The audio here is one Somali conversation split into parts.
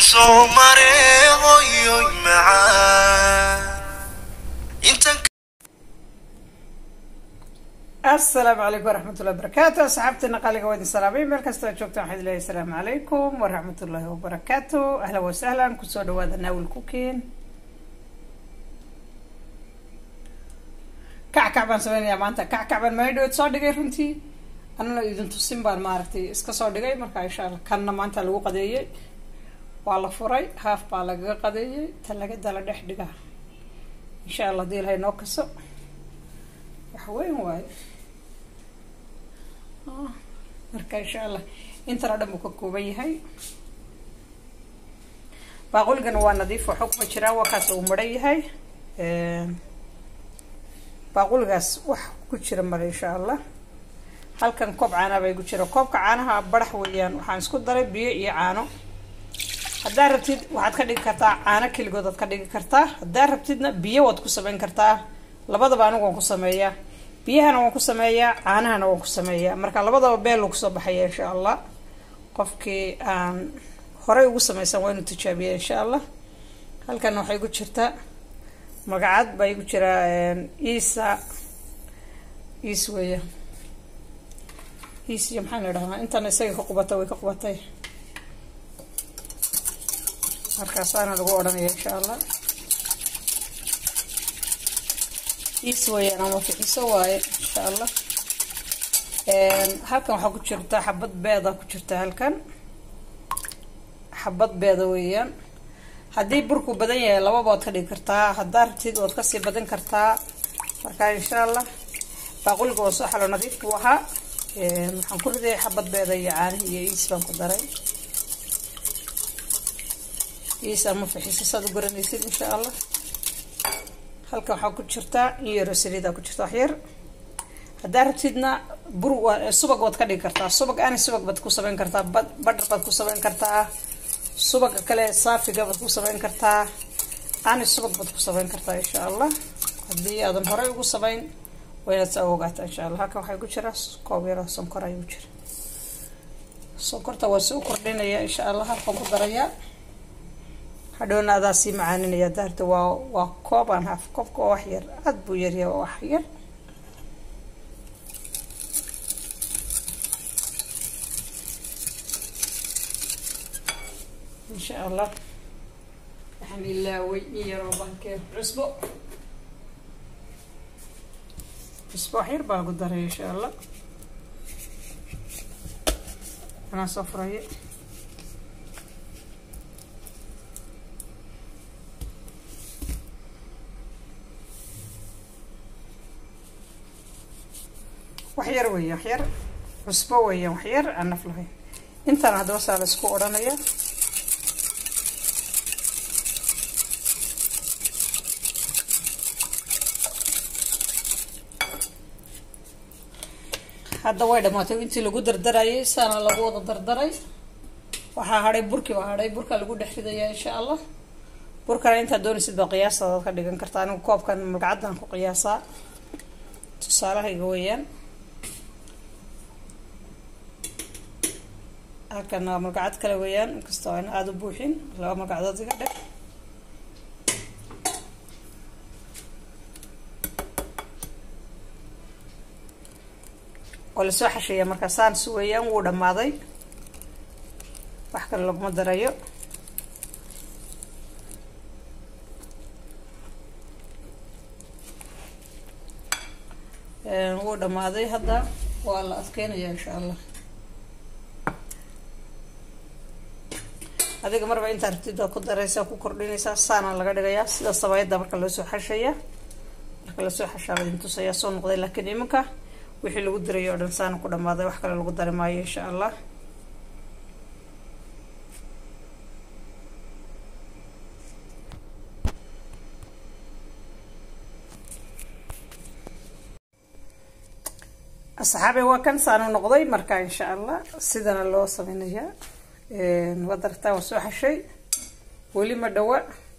waxaan soo maray hoyoy macaan intan asalaamu calaykum waraxmatullahi wabarakaatu asxaabteena qaaliga waa idin salaamay meel kastoo aad joogtaan waxaad leeyahay asalaamu calaykum waraxmatullaahi wabarakaatu ahlan wasahlan kusoo dhawaada naawil cooking kackac baan sameynayaa maanta kackac baan meel dhaweed soo dhigay runtii anana idin tusin baan maaragtay iska soo dhigay marka insha alla kanna maanta lagu qadeeyey waa la furay haaf baa lagaga qadeeyey talagada la dhex dhigaa insha allah hadii ilahay noo kaso wax weyn waayo marka insha allah intan oo dhan buu ka kooban yahay baaquligana waa nadiif waxuu kuma jiraa wakaas uu maran yahay baaquligaas wax ku jira male insha allah halkan koob caanaa bay ku jira koobka caanaha barax weeyaan waxaan isku daray biyo iyo caano haddaa rabtid waxaad ka dhigi kartaa caano keligood aad ka dhigi kartaa haddaa rabtidna biyo waad ku sameyn kartaa labadaba anigu waan ku sameeyaa biyahana waan ku sameeyaa caanahana waan ku sameeyaa marka labadaba beel kusoo baxaya insha allah qofkii aan horey ugu sameysan waa inuu tijaabiya insha allah halkana waxay ku jirtaa magacad baa igu jiraa isa is weya is iyo maxaa la dhahaa intana isaga ka qubatay way ka qubatay markaasaana lagu odhanaya insha allah is weyaan ama fixiso waaye insha allah halkan waxaa ku jirta xabad beeda ku jirta halkan xabad beeda weeyaan haddii burku badan yahay lababa waad ka dhigi kartaa haddaa rabtid waad kasii badan kartaa marka insha allah baaquliga waa soo xalo nadiif buu ahaa waxaan ku riday xabad beeda iyo caanihi iyo iis baan ku daray iis ama fixiso saad u garanaysid insha allah halkan waxaa ku jirtaa in yaro saliida ku jirta wax yar haddaa rabtidna bur subag waad ka dhigi kartaa subag ani subag baad ku sameyn kartaa badhar baad ku sameyn kartaa subaga kale saafiga baad ku sameyn kartaa ani subag baad ku sameyn kartaa insha allah haddii aadan horey ugu sameyn waa inaad saa ogaataa insha allah halkan waxaa ku jira koob yaro sonkor ayuu jira sonkorta waa soo kordhinaya insha allah halkan ku darayaa hadhowna adaa sii macaaninaya daarta waa waa koobaan haaf koobka oo wax yar aada buu yaryahay oo wax yar insha allah waxaan ilaaway in yaroo bankee cusbo cusbo wax yar baa ku daray insha allah anaa soo furaya wax yar weya wax yar cusbo weeyaan wax yar aan naf lahayn intaan haddaba saa la isku odhanaya hadda way dhamaatay intii lagu dardarayay saana lagu wada dardaray waxaa hadhay burkii baa hadhay burka lagu dhex ridayaa insha allah burkana intaad doonaysid baa qiyaasadaad ka dhigan kartaa anigu koobkan magacaddan ku qiyaasaa tusaalahayga weeyaan halkan waa magacad kale weeyaan inkastoo aan aada u buuxin laba magacdood iga dheh oo lasoo xasheeya markaa saans weeyaan wuu dhammaaday wax kale laguma darayo wuu dhammaaday hadda waa la adkeynaya insha allah adiga marba intaa rabtid baad ku daraysaa ku kordhinaysaa saana laga dhigayaa sida sabayada marka loosoo xashaya marka lasoo xashaa la idin tusayaa soo noqday laakiin iminka wixii lagu dirayo o dhan saana ku dhammaaday wax kale lagu dari maayo insha allah asxaabe waa kan saanu noqday marka insha allah sidana loo sameynayaa waad aragtaa waa soo xashay weli ma dhawa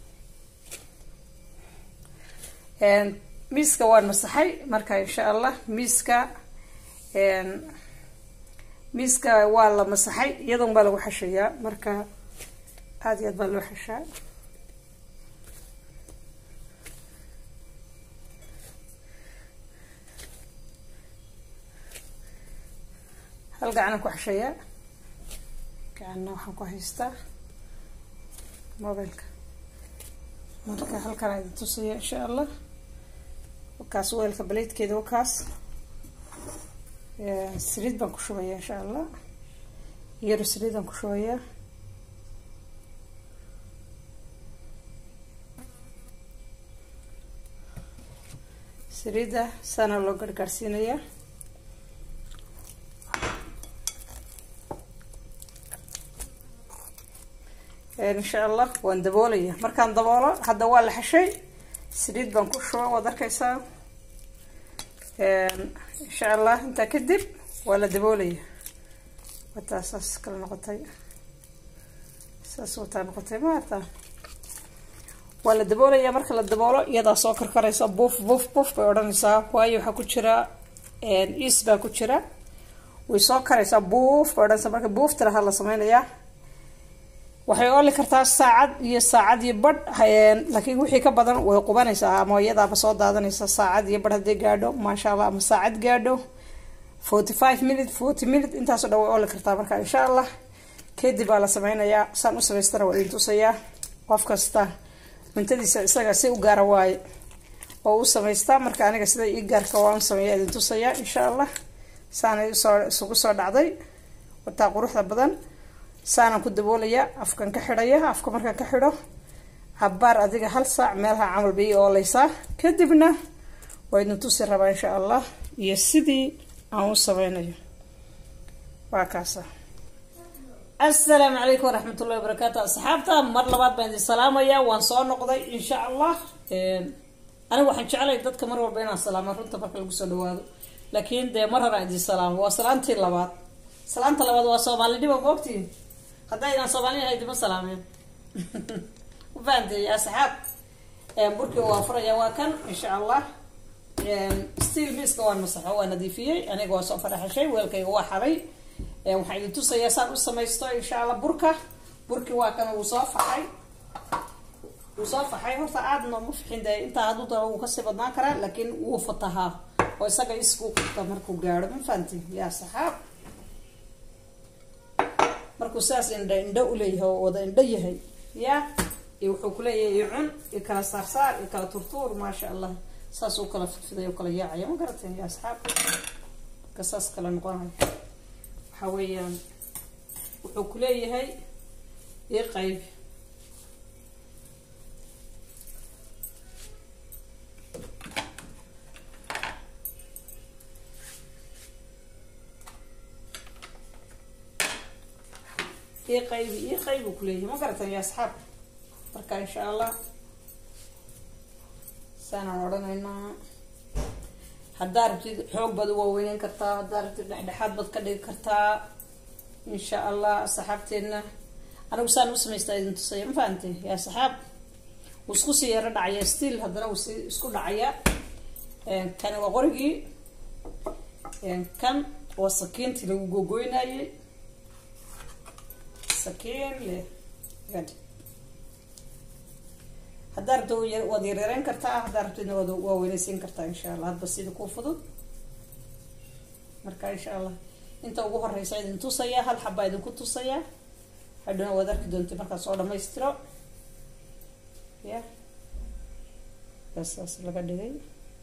miiska waan masaxay marka insha allah miiska miiska waa la masaxay iyadoon baa lagu xashayaa marka aada iyo aad baa loo xeshaa hal gacanan ku xeshayaa gacanna waxaan ku haystaa mobilka marka halkaan idin tusaya insha allah wakaas weelka baleydkeeda wakaas saliid baan ku shubayaa insha allah yaro saliidaan ku shubayaa saliidda saana loo gargaarsiinayaa insha allah waan daboolaya markaan daboolo hadda waa la xeshay saliid baan ku shuba waad arkaysaa insha allah intaa kadib waa la daboolaya wataa saas kala noqotay saas wataa noqotay maarta waa la daboolaya marka la daboolo iyadaa soo karkaraysa buuf buuf buuf bay odhanaysaa waayo waxaa ku jira is baa ku jira way soo karaysaa buuf bay odhanaysaa marka buuf tiraha la sameynayaa waxay ooli kartaa saacad iyo saacad iyo badh laakiin wixii ka badan way qubanaysaa ama iyadaaba soo daadanaysa saacad iyo badh hadday gaadho maasha allah ama saacad gaadho forty five minute forty minute intaasoo dhan way ooli kartaa marka insha allah kadib baa la sameynayaa saan u samaystana waa idin tusayaa qof kasta cuntadiisa isaga si u gaara waaye oo u samaystaa marka aniga sida ii gaarka waan sameeya idin tusayaa insha allah saanay usoo isugu soo dhacday wataa quruxda badan saanaan ku daboolaya afkan ka xidhaya afka markaan ka xidho cabaar adiga hal saac meelaha camal bay ooleysaa kadibna waa idin tusi rabaa insha allah iyo sidii aan u sameynayo waa kaasa assalaamu calaykum waraxmatullahi wabarakaatu asxaabta mar labaad baan idin salaamaya waan soo noqday insha allah aniga waxaan jeclay dadka mar walba inaan salaamo runta marka lagu soo dhawaado laakiin dee mar horaan idin salaamo waa salaantii labaad salaanta labaad waa soomaalidhiba maogtiin haddaydaan soomaaliya haydima salaameen ufahanteey asxaab burkii waa furaya waa kan insha allah steel miska waan masaxo waa nadiifiyey aniga waa soo faraxashay weelkayga waa xaday waxaan idin tusayaa saan u samaysto insha allah burka burkii waa kan wuu soo faxay wuu soo faxay horta aadna ma fixin de intaa hadduu daba wuu kasii badnaan karaa laakiin wuu fatahaa oo isaga iskuu qabta markuu gaadho ma fahanti yaa saxaab markuu saas indha indho uleeyahay oo wada indho yahay ya iyo wuxuu kuleeyahay iyo cun iyo kala saarsaar iyo kala turtuur maasha allah saas u kala fidfiday oo kala yaacaya ma garateen ya asxaab marka saas kala noqonayo waxa weeyaan wuxuu kuleeyahay ii qayb ii qaybi ii qayb uu kuleeyahay ma garatan ya asxaab marka insha allah saanaan odhanaynaa haddaa rabtid xoog baad u waaweyneyn kartaa haddaa rabtid dhexdhexaad baad ka dhigi kartaa insha allah saxaabteedna anigu saan u samaystaa idin tusaya ma fahante yaa saxaab wuu isku sii yaro dhacaya still haddana wuu si isku dhacaya kani waa qorigii kan waa sakiintii lagu gogoynayay sakiin leh gad haddaa rabta waad yareereyn kartaa haddaa rabtidna waad waaweyneysiin kartaa insha allah hadba sida kuu fudud marka insha allah inta ugu horeysa idin tusaya hal xabaa idinku tusaya hadhowna waad arki doonta markaa soo dhamaystiro ya basaas laga dhigay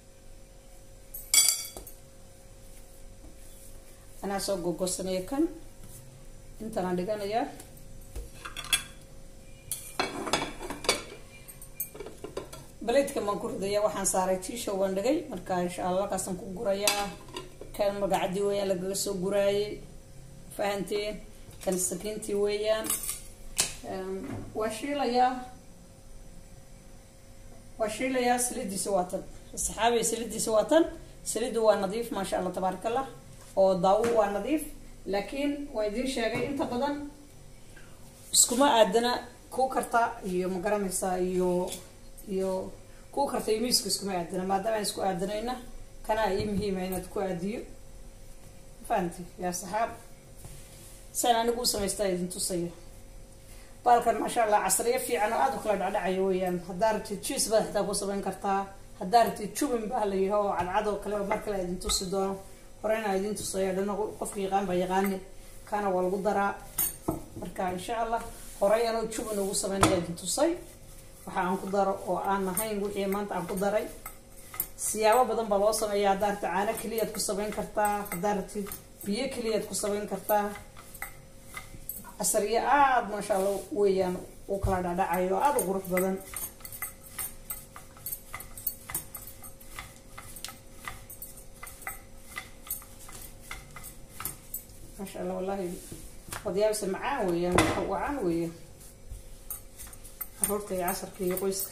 anaa soo gogosanaya kan intanaan dhiganayaa baleydkan baan ku ridaya waxaan saaray tiishow baan dhigay marka insha allah halkaasaan ku gurayaa kan magacadii weeyaan lagaga soo guraayay fahanteen kan sakiintii weeyaan waa shiilayaa waa shiilayaa salidiisa waa tan saxaabay salidiisa waa tan salidu waa nadiif maasha allah tabaarak allah oo daawo waa nadiif laakiin waa idiin sheegay inta badan iskuma aadana ku karta iyo ma garanaysaa iyo iyo ku karta iyo miiska iskuma aadana maadaama aan isku aadanayna kanaa ii muhiima inaad ku aadiyo fahanti yaa saxaab saan anigu u samaystaa idin tusaya baalkan maasha allah casriyo fiican oo aada u kala dhacdhacayo weeyaan haddaa rabtid jiis baad xitaa ku samayn kartaa haddaa rabtid jubin baa la yaho oo cadcad oo kale mar kale idin tusi doono horeyna idin tusaya dhana qofka yaqaan baa yaqaani kaana waa lagu daraa marka insha allah horey anoo jubin ugu sameynaya idin tusay waxa aan ku daro oo aan ahayn wixii maanta aan ku daray siyaabo badan baa loo sameeya haddaa rabtid caano keliyaad ku samayn kartaa haddaa rabtid biyo keliyaad ku samayn kartaa casariyo aada maasha allah weeyaan uu kala dhadhacayo aada u qurux badan maasha allah wallahi odyaabse macaan weeyaan wacaan weeyaan caruurta iyo casarka iyo qoyska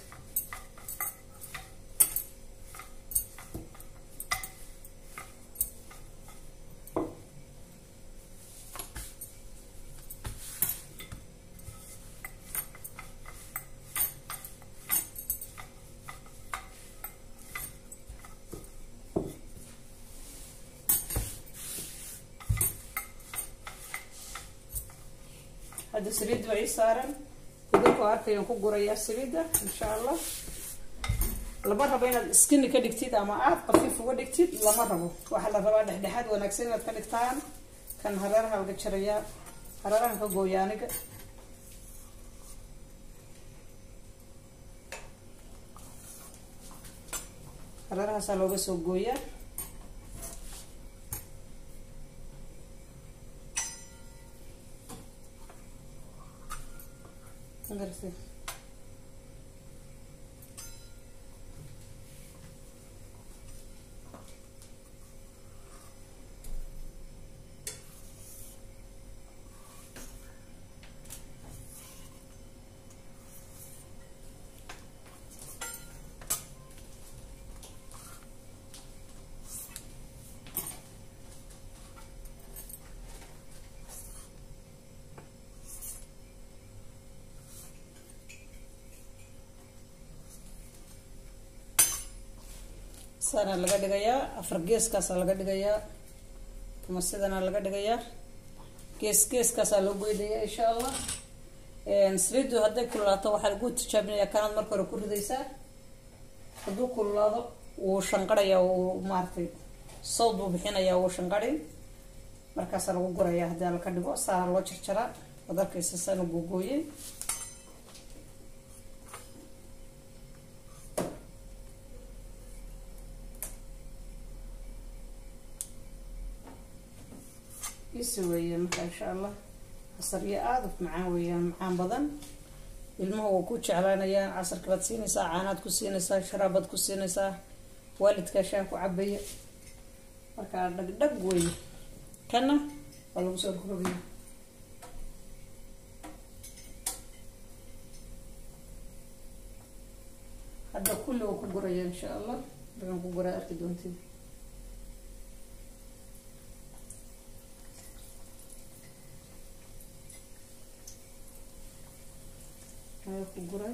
hadda saliidda waa ii saaran idinku arkayaan ku gurayaa saliidda insha allah lama rabo inaad skini ka dhigtid ama aada qafiif uga dhigtid lama rabo waxaa la rabaa dhexdhexaad wanaagsan inaad ka dhigtaan kan hareeraha laga jarayaa hareerahan ka gooya aniga hareerahaasaa looga soo gooyaa Gracias. saana laga dhigayaa afar geeskaasaa laga dhigayaa ama sidana laga dhigayaa gees geeskaasaa loo goynayaa insha allah saliidu hadday kululaato waxaa lagu tijaabinayaa kanaad marka hore ku ridaysaa hadduu kululaado wuu shanqarayaa wuu maaratay sawd buu bixinayaa wuu shanqarin markaasaa lagu gurayaa haddii laka dhigo saana loo jarjaraa ad arkaysa saana googooyey isi weeyaan marka insha allah casaryo aada u macaan weeyaan macaan badan ilmuhu waa ku jeclaanayaan casarka baad siinaysaa caanaad ku siinaysaa sharaabaad ku siinaysaa waalidkaa shaah ku cabaya markaa dhagdhag weeye kana waa lagu soo rogrogaya hadda kulli waa ku guraya insha allah dagan ku guraa arki doontid ayaa ku guray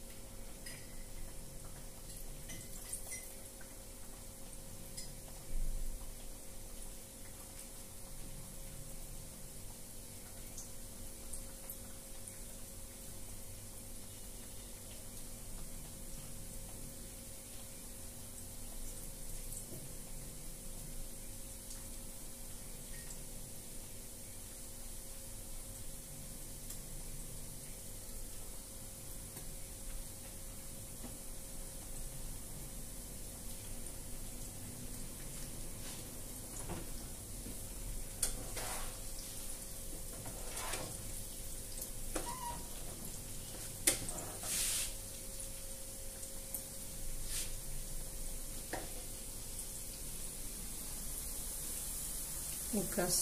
markaas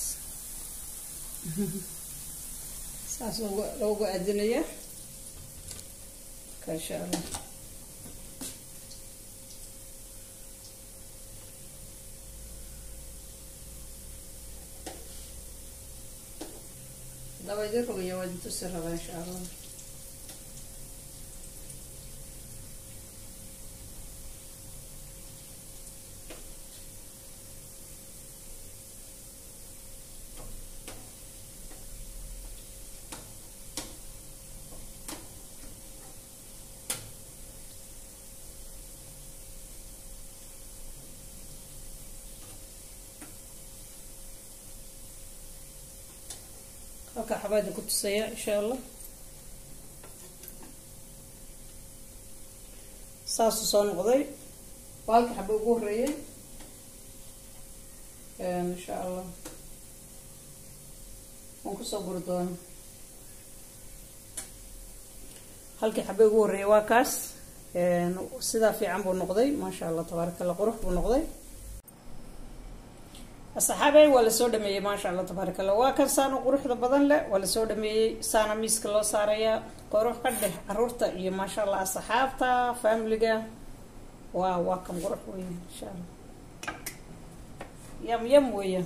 saas loogu loogu adinaya marka insha allah daba idin rogaya waa idin tusi rabaa insha allah halkaa xabaada ku tusaya insha allah saasuu soo noqday waa halka xaba ugu horeeyay insha allah waan kusoo guri doona halkii xaba ugu horeeyay waa kaas sidaa fiican buu noqday maasha allah tabaaraka allah qurux buu noqday asxaabey waa lasoo dhameeyey maasha allah tabaaraka allah waa kan saano quruxda badan leh waa lasoo dhameeyey saana miiska loo saarayaa qurux ka dheh caruurta iyo maasha allah asxaabta familiga waa waa kan qurux weya insha allah yam yam weya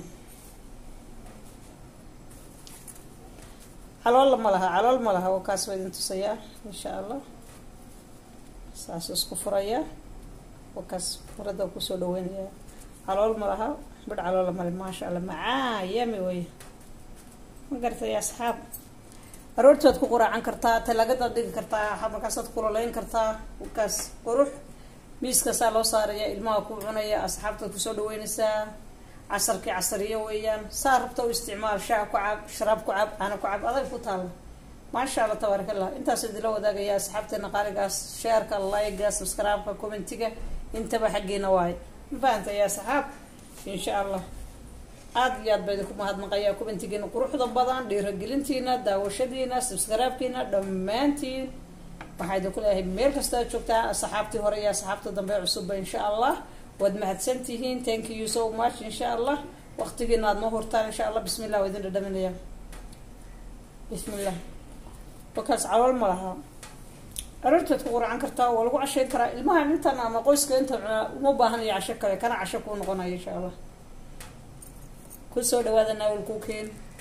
calool ma laha calool ma laha waa kaas waa idin tusayaa insha allah saas isku furayaa waa kaas farada kusoo dhaweynayaa calool ma laha bidh caloola male maasha allah macaa yami wey ma garatay asxaab aroorti waad ku quraacan kartaa talaagadaad dhigi kartaa markaasaad kuloleyn kartaa wakaas qurux miiskaasaa loo saaraya ilmaha ku cunaya asxaabtaad kusoo dhaweynaysaa casarkii casariyo weeyaan saa rabta u isticmaal shaha ku cab sharaab ku cab caana ku cab adag ku taalla maasha allah tabaarak allah intaas idila wadaagaya asxaabteena qaaligaas sheerka layga subscribe-ka commentiga intaba xaggeena waaye ma fahantay ya asxaab insha allah aada iyo aad ba idinku mahadnaqayaa commentigiina quruxda badan dhiiragelintiina daawashadiina subscribe-kiina dhammaantiin waxaa idinku leeyahay meel kasta ad joogtaa asxaabtii hore iyo asxaabta dambe cusubba insha allah waad mahadsantihiin thank you so much insha allah waqtigiina aad noo hurtaan insha allah bismi llah waa idin dhadhaminaya bismi llah wakaas calool ma laha aroorteed ku quracan kartaa waa lagu cashayn karaa ilmaha intan ama qoyska inta cunaa uma baahanayo casho kale kana casho kuu noqonayo insha allah kusoo dhawaada naawal kuu keen